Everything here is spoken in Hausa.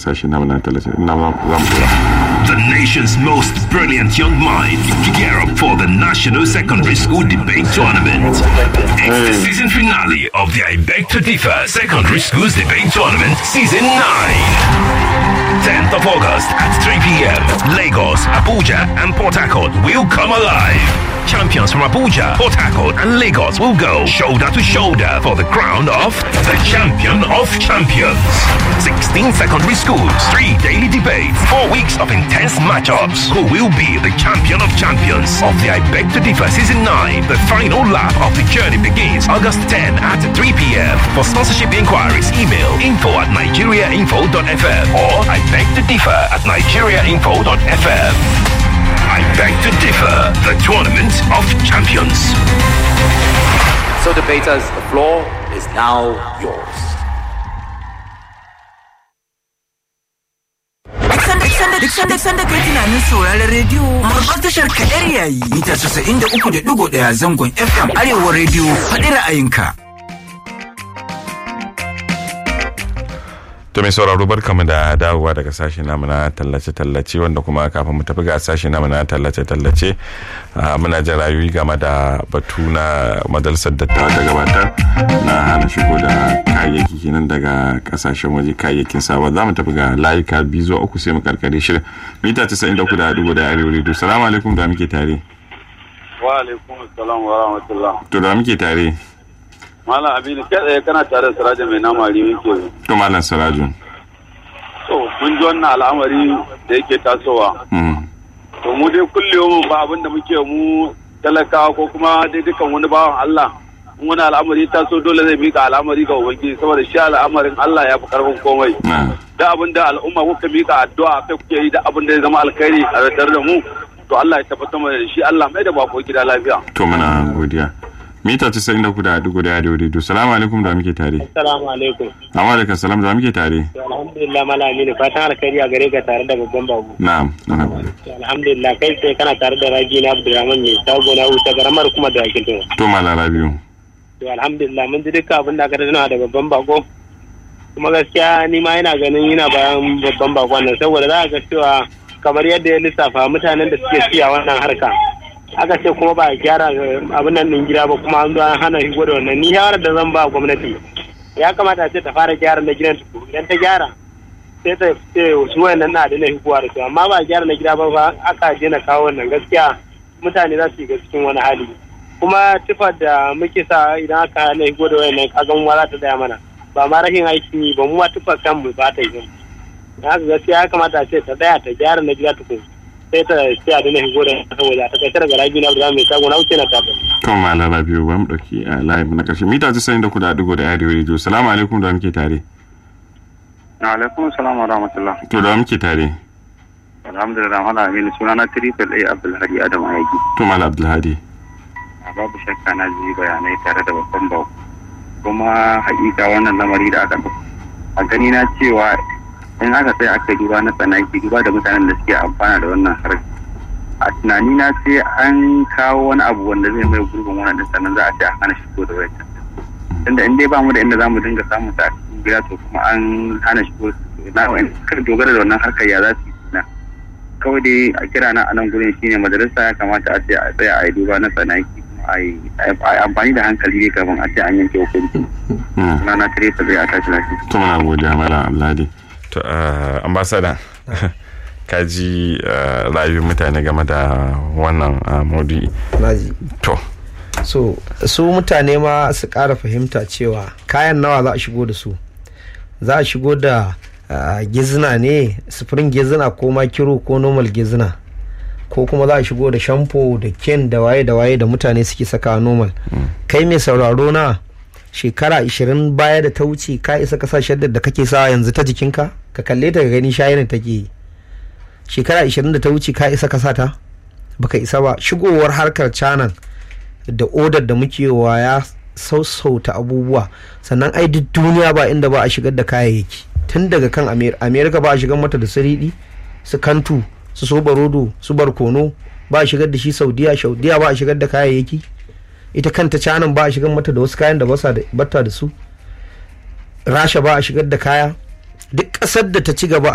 sashen namu na tallace ina za mu dora The nation's most brilliant young minds gear up for the National Secondary School Debate Tournament. It's the season finale of the I Beg to Differ Secondary Schools Debate Tournament Season 9. 10th of August at 3 p.m. Lagos, Abuja, and Port Harcourt will come alive. Champions from Abuja, Port Harcourt, and Lagos will go shoulder to shoulder for the crown of the champion of champions. 16 secondary schools, three daily debates, four weeks of intense matchups. Who will be the champion of champions of the I Beg to Differ Season 9? The final lap of the journey begins August 10 at 3 p.m. For sponsorship inquiries, email info at nigeriainfo.fm or I beg to differ at nigeriainfo.fm. I beg to differ, the tournament of champions. So, debaters, the floor is now yours. Duk sanda sanda kai tunanin sauraron rediyo babbar tashar kadar yayi mita casa'in da uku da digo ɗaya zangon FM Arewa rediyo faɗi ra'ayinka. to mai sauraro barkamu da dawowa daga sashe namu na tallace-tallace wanda kuma kafin mu tafi ga sashe namu na tallace-tallace muna jin rayuwi game da batu na majalisar dattawa da gabatar na hana shigo da kayayyaki kenan daga kasashen waje kayayyakin sawa za mu tafi ga layuka biyu zuwa uku sai mu karkare shirin mita casa'in da uku da dubu da arewa redio salamu alaikum da muke tare wa alaikum assalam wa rahmatullah to da muke tare Malam Aminu kai tsaye kana tare da Siraja mai nama rimin ke. to malam siraju To mun ji wannan al'amari da yake tasowa. To mu dai kullum ba abin da muke mu talakawa ko kuma dai dukan wani bawan Allah. In wani al'amari taso dole zai mika al'amari ga Ubangiji saboda shi al'amarin Allah ya fi karfin komai. Da abin da al'umma kuka mika addu'a kai kuke yi da abin da ya zama alkhairi a tare da mu. To Allah ya tabbatar mana da shi Allah mai da bako gida lafiya. to muna godiya mita casa'in da uku da dubu da arewa redio salamu alaikum da muke tare Assalamu alaikum. amma alaikum salam da muke tare Alhamdulillah malami ne fatan alkhairi a gare ka tare da babban babu. na'am na'am Alhamdulillah kai sai kana tare da Rabi na Abdulrahman ne shago na wuta garamar kuma da yakin tun. to malara biyu To alhamdulillah mun ji duka abin da aka tana da babban bako. Kuma gaskiya ni ma ina ganin yana bayan babban bakon nan saboda za a ga cewa kamar yadda ya lissafa mutanen da suke siya wannan harka. aka ce kuma ba a gyara abin nan din gida ba kuma an zo an hana shigo da wannan ni shawarar da zan ba gwamnati ya kamata a ce ta fara gyara na gidan tuku idan ta gyara sai ta ce su wayannan na da na shigowa da su amma ba a gyara na gida ba ba aka je na kawo wannan gaskiya mutane za su yi cikin wani hali kuma tufar da muke sa idan aka hana shigo da wayannan kagan wa za ta tsaya mana ba ma rashin aikin yi ba mu ma tufar kanmu ba ta yi haka gaskiya ya kamata a ce ta tsaya ta gyara na gida tukun sai ta ce a dina shigo da saboda ta kai daga rabi na da mai shago na wuce na tafi. kan malara biyu ba mu dauki a live na karshe mita casa'in da uku da dubu da arewa redio salamu alaikum da muke tare alaikum salam wa rahmatullah to da muke tare alhamdulillah mala aminu suna na triple a abdulhadi adam ayagi to malam abdulhadi babu shakka na ji bayanai tare da babban bau kuma hakika wannan lamari da aka a gani na cewa in aka sai aka duba na tsanaki duba da mutanen da suke amfana da wannan harkar a tunani na sai an kawo wani abu wanda zai mai gurbin wannan din sannan za a ce a hana shigo da wayar tunda in dai ba mu da inda za mu dinga samun ta a cikin gida to kuma an hana shigo na wa'in kar dogara da wannan harkar ya za su yi na kawai dai a kira na a nan gurin shine majalisa ya kamata a ce a tsaya a yi duba na tsanaki a yi amfani da hankali ne kafin a ce an yanke hukunci na na tare ta zai a tashi lafiya to muna godiya malam abdulhadi to ambassador ka ji rayuwar mutane game da wannan maudu'i naji to so su mutane ma su ƙara fahimta cewa kayan nawa za a shigo da su za a shigo da gizina ne sufurin gizina ko makiro ko normal gizina ko kuma za a shigo da shampo da ken da waye da waye da mutane suke saka normal kai mai sauraro na shekara 20 baya da ta wuce ka isa ka sa shaddar da kake sa yanzu ta jikinka ka kalle ta gani shayin take yi shekara 20 da ta wuce ka isa ka sa ta baka isa ba shigowar harkar canan da odar da muke wa ya sausauta abubuwa sannan ai duk duniya ba inda ba a shigar da kayayyaki tun daga kan amerika ba a shigar mata da siridi su kantu su so barodo su barkono ba a shigar da shi saudiya saudiya ba a shigar da kayayyaki ita kanta canan ba a shigar mata da wasu kayan da bata da su rasha ba a shigar da kaya duk ƙasar da ta ci gaba